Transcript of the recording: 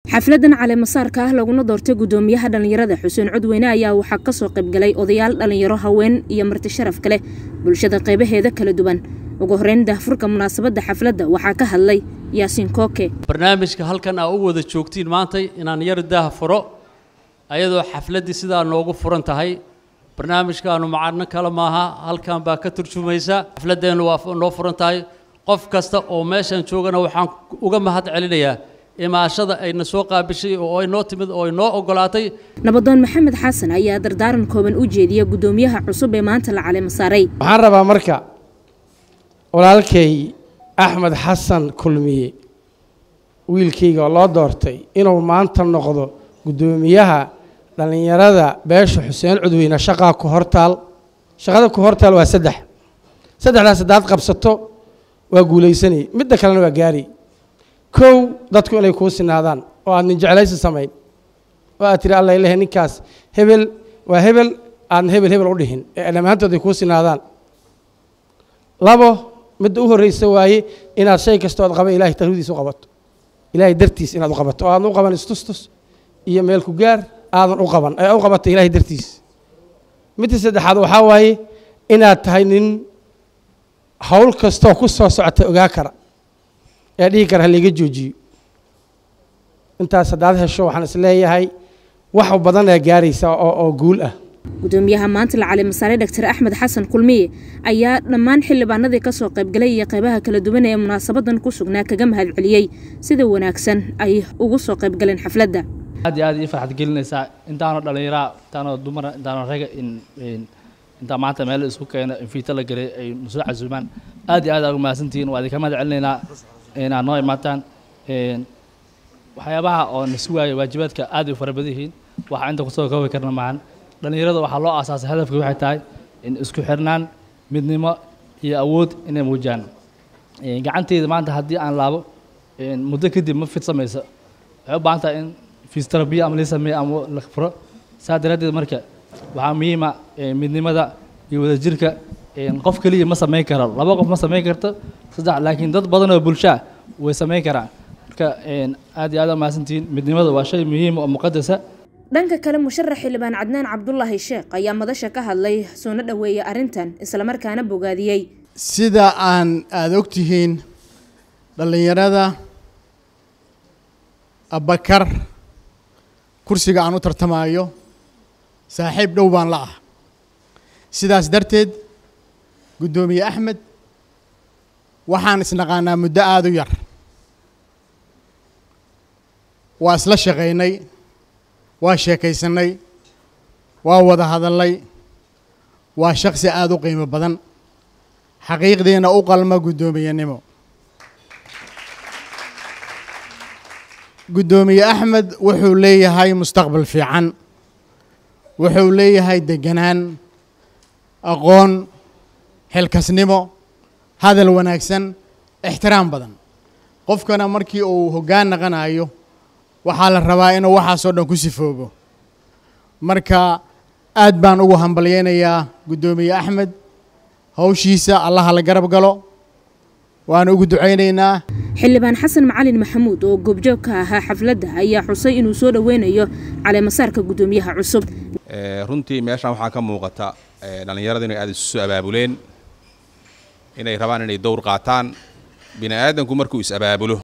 xafladan caleemasaarka ah laguna doortay guddoomiyaha dhallinyarada xuseen codweyne ayaa waxaa kasoo qaybgalay odayaal dhallinyaro haween iyo marti sharaf kale bulshada qaybaheeda kala duwan ugu horeyn daahfurka munaasabadda xafladda waxaa ka hadlay yaasiin kooke barnaamijka halkan aa u wada joogtiin maantay inaan yar daah furo ayadoo xafladdii sidaa noogu furan tahay barnaamijkaanu macano kale maaha halkan baa ka turjumaysa xafladdeennu waa noo furan tahay qof kasta oo meeshan joogana waxaan uga mahad celinayaa imaashada ayna soo qaabishay oo ay noo timid oo ay noo ogolaatay nabadoon maxamed xasan ayaa dardaaran kooban u jeediya guddoomiyaha cusub ee maanta la caleema saaray waxaan rabaa marka walaalkay axmed xasan kulmiye wiilkayga oo loo doortay inuu maanta noqdo guddoomiyaha dhallinyarada beesha xuseen cudweyne shaqaa ku hortaal shaqada ku hortaal waa saddex saddexdaas haddaad qabsato waa guulaysanay midda kalena waa gaari kow dadku inay kuu sinaadaan oo aad nin jeclaysi samayn oo aad tiri alla ilahe ninkaas hebel waa hebel aadna hebel hebel u dhihin ee dhammaantood ay kuu sinaadaan labo midda u horreysa waaye inaad shay kasta ood qaba ilahay tarwidiis u qabato ilaahay dartiis inaad u qabato oo aadan u qaban istustus iyo meel ku gaar aadan u qaban ee u qabato ilaahay dartiis midda saddexaad waxaa waaye inaad tahay nin hawl kastoo ku soo socota ogaa kara ee dhihi kara haliga joojiyo intaas haddaad hesho waxaan is leeyahay wax badan ee gaaraysa oo oo guul ah guddoomiyaha maanta la caleemasaaray doctor axmed xasan kulmiye ayaa dhammaan xildhibaanadii kasoo qaybgalay iyo qaybaha kala duwan ee munaasabadan ku sugnaa kaga mahad celiyey sida wanaagsan ay ugu soo qaybgaleen xafladda aad iyo aad ii farxad gelinaysaa intaanoo dhallinyaraa intaanoo dumara intaanoo raga in intaa maanta meel isku keena infiita la gelay ay nusoo casuumaan aad iyo aad aa ugu mahadsantihiin waa idinka mahad celinaynaa inaad noo imaataan waxyaabaha oo na sugaaya waajibaadka aad ay u fara badan yihiin waxaa inta kusoo koobi karna maahan dhallinyarada waxaa loo aasaasay hadafka waxay tahay in isku xirnaan midnimo iyo awood inay muujiyaan gacanteyda maanta haddii aan laabo muddo kadib ma fid samaysa waxay u baahan tahay in fistarabiya ama la sameeyo ama la furo saa daraaddeed marka waxaa muhiima midnimada iyo wadajirka qof keliya ma samayn karo laba qof ma samayn karto saddex laakiin dad badan oo bulshaa way samayn karaan marka aad iyo aad mahadsantihiin midnimada waa shay muhiim oo muqadasa dhanka kale musharax xildhibaan cadnaan cabdulaahi sheekh ayaa madasha ka hadlay soona dhoweeyey arrintan islamarkaana bogaadiyey sida aan aada og tihiin dhallinyarada abakar kursiga aan u tartamaayo saaxiib dhow baan la ah sidaas darteed guddoomiye axmed waxaan isnaqaanaa muddo aada u yar waa isla shaqaynay waa sheekaysanay waa wada hadalnay waa shaksi aada u qiimo badan xaqiiqdiina u qalma guddoomiyenimo guddoomiye axmed wuxuu leeyahay mustaqbal fiican wuxuu leeyahay deganaan aqoon xilkasnimo hadal wanaagsan ixtiraam badan qofkana markii uu hoggaan naqanayo waxaa la rabaa inuu waxaasoo dhan ku sifoobo marka aad baan ugu hambalyeynayaa guddoomiye axmed hawshiisa allaha la garab galo waana ugu ducaynaynaa xildhibaan xasan macalin maxamuud oo goobjoog ka ahaa xafladda ayaa xusay inuu soo dhoweynayo caleemasaarka guddoomiyaha cusub runtii meeshaan waxaa ka muuqata dhallinyarada inay aada isu soo abaabuleen inay rabaan inay dowr qaataan bini aadanku markuu is abaabulo